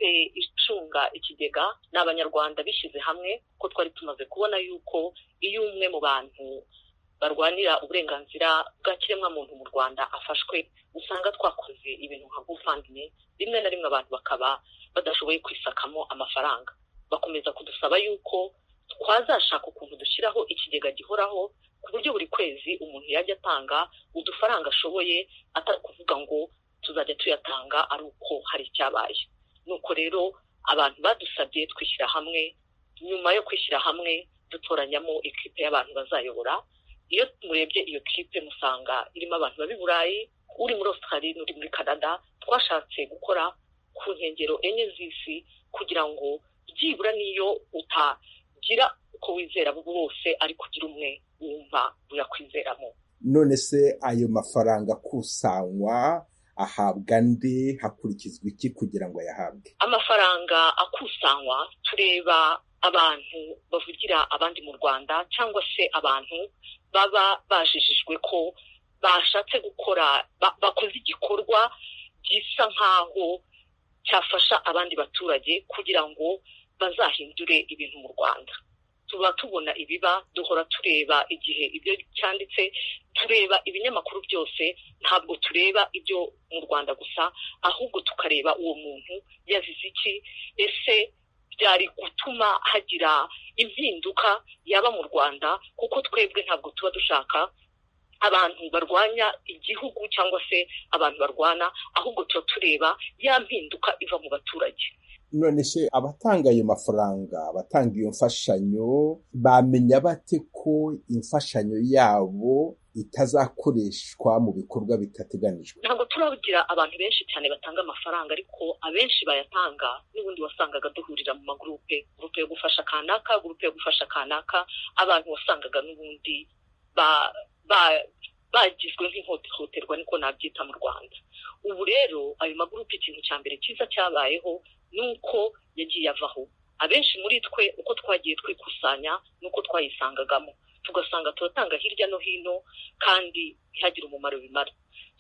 icunga ikigega ni abanyarwanda bishyize hamwe ko twari tumaze kubona yuko iyo umwe mu bantu barwanira uburenganzira bwa kiremwamuntu mu rwanda afashwe usanga twakoze ibintu nka gufandimwe rimwe na rimwe abantu bakaba badashoboye kwisakamo amafaranga bakomeza kudusaba yuko twazashaka ukuntu dushyiraho ikigega gihoraho ku buryo buri kwezi umuntu yajya atanga udufaranga ashoboye atari kuvuga ngo tuzajya tuyatanga ari uko hari icyabaye nuko rero abantu badusabye twishyira hamwe nyuma yo kwishyira hamwe dutoranyamo ikipe y'abantu bazayobora iyo murebye iyo kipe musanga irimo abantu baba i burayi uri muri australia n'uri muri canada twashatse gukora ku nkengero enye z'isi kugira ngo byibura niyo utagira uko wizera bo bose ariko ugira umwe wumva uyakwizeramo none se ayo mafaranga akusanywa ahabwa andi hakurikizwa iki kugira ngo ayahabwe amafaranga akusanywa tureba abantu bavugira abandi mu rwanda cyangwa se abantu baba bajijijwe ko bashatse gukora bakoze igikorwa gisa nk'aho cyafasha abandi baturage kugira ngo bazahindure ibintu mu rwanda tuba tubona ibiba duhora tureba igihe ibyo cyanditse tureba ibinyamakuru byose ntabwo tureba ibyo mu rwanda gusa ahubwo tukareba uwo muntu yazize iki ese byari gutuma hagira impinduka yaba mu rwanda kuko twebwe ntabwo tuba dushaka abantu barwanya igihugu cyangwa se abantu barwana ahubwo tuba tureba ya mpinduka iva mu baturage none se abatanga ayo mafaranga abatanga iyo mfashanyo bamenya bate ko imfashanyo yabo itazakoreshwa mu bikorwa bitateganijwe ntabwo turagira abantu benshi cyane batanga amafaranga ariko abenshi bayatanga n'ubundi wasangaga duhurira mu magurupe gurupe yo gufasha kanaka gurupe yo gufasha kanaka abantu wasangaga n'ubundi bagizwe nk'ihohoterwa niko nabyita mu rwanda ubu rero ayo magurupe ikintu cya mbere cyiza cyabayeho ni uko yagiye avaho abenshi muri twe uko twagiye twikusanya n'uko twayisangagamo tugasanga turatanga hirya no hino kandi ntihagire umumaro bimara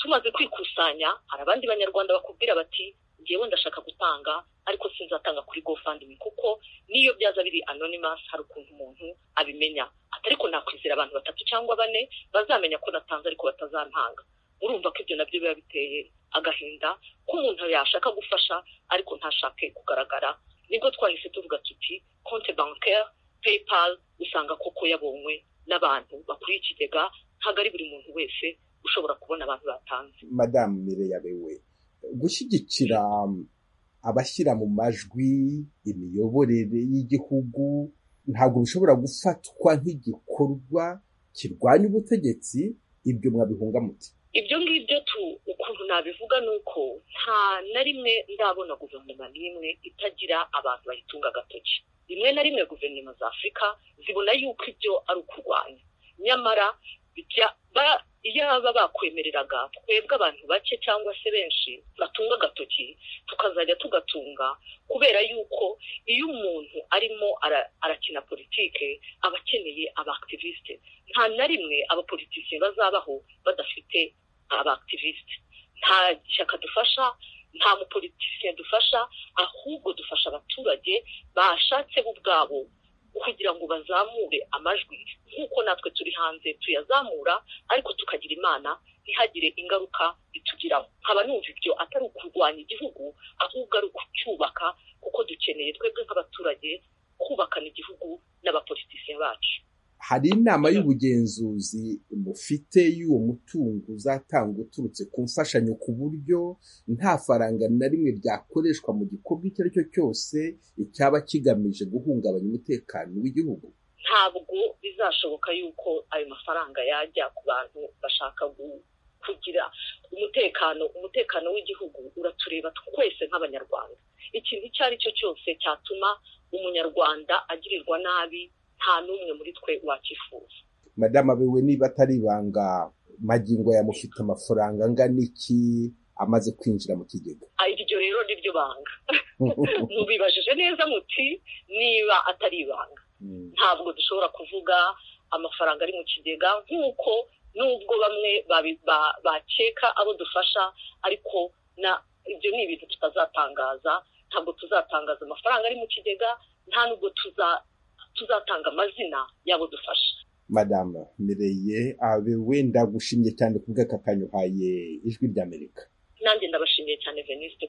tumaze kwikusanya hari abandi banyarwanda bakubwira bati ngewe ndashaka gutanga ariko sinzatanga kuri gofandimi kuko n'iyo byaza biri anonymous hari ukuntu umuntu abimenya ariko nakwizera abantu batatu cyangwa bane bazamenya ko natanze ariko batazantanga urumva ko ibyo nabyo biba biteye agahinda ko umuntu yashaka gufasha ariko ntashake kugaragara nibwo twahise tuvuga tuti konte bankeri paypal usanga koko yabonywe n'abantu bakuriye ikigega ntabwo ari buri muntu wese ushobora kubona abantu batanze madamu mireya bewe gushyigikira abashyira mu majwi imiyoborere y'igihugu ntabwo bishobora gufatwa nk'igikorwa kirwanya ubutegetsi ibyo mwabihunga muti ibyo ngibyo tu ukuntu nabivuga ni uko nta na rimwe ndabona guverinoma n'imwe itagira abantu bayitunga agatoki rimwe na rimwe guverinoma za afurika zibona yuko ibyo ari ukurwanya nyamara iyo baba bakwemereraga twebwe abantu bake cyangwa se benshi batunga agatoki tukazajya tugatunga kubera yuko iyo umuntu arimo arakina politike aba akeneye abakitiviste nta na rimwe abapolitisiye bazabaho badafite abakitiviste nta shyaka dufasha nta mupolitisiye dufasha ahubwo dufasha abaturage bashatse bo ubwabo kugira ngo bazamure amajwi nk'uko natwe turi hanze tuyazamura ariko tukagira imana ntihagire ingaruka bitugiraho nkaba numva ibyo atari ukurwanya igihugu ahubwo ari ukucyubaka kuko dukeneye twebwe nk'abaturage kubakana igihugu n'abapolitisiye bacu hari inama y'ubugenzuzi mufite y'uwo mutungo uzatanga uturutse ku mfashanyo ku buryo nta faranga na rimwe ryakoreshwa mu gikorwa icyo ari cyo cyose icyaba kigamije guhungabanya umutekano w'igihugu ntabwo bizashoboka yuko ayo mafaranga yajya ku bantu bashaka kugira umutekano umutekano w'igihugu uratureba twese nk'abanyarwanda ikintu icyo ari cyo cyose cyatuma umunyarwanda agirirwa nabi nta n'umwe muri twe wakifuza madamu abewe niba atari ibanga magingo yamufite amafaranga angana iki amaze kwinjira mu kigega iryo rero ni ryo banga mubibajije neza muti niba atari ibanga ntabwo dushobora kuvuga amafaranga ari mu kigega nk'uko n'ubwo bamwe bakeka abo dufasha ariko ibyo ni ibintu tutazatangaza ntabwo tuzatangaza amafaranga ari mu kigega nta nubwo tuzatanga amazina y'abo dufasha madame mireye abewe ndagushimye cyane ku bw'aka kanya uhaye ijwi ry'amerika nanjye ndabashimiye cyane veniste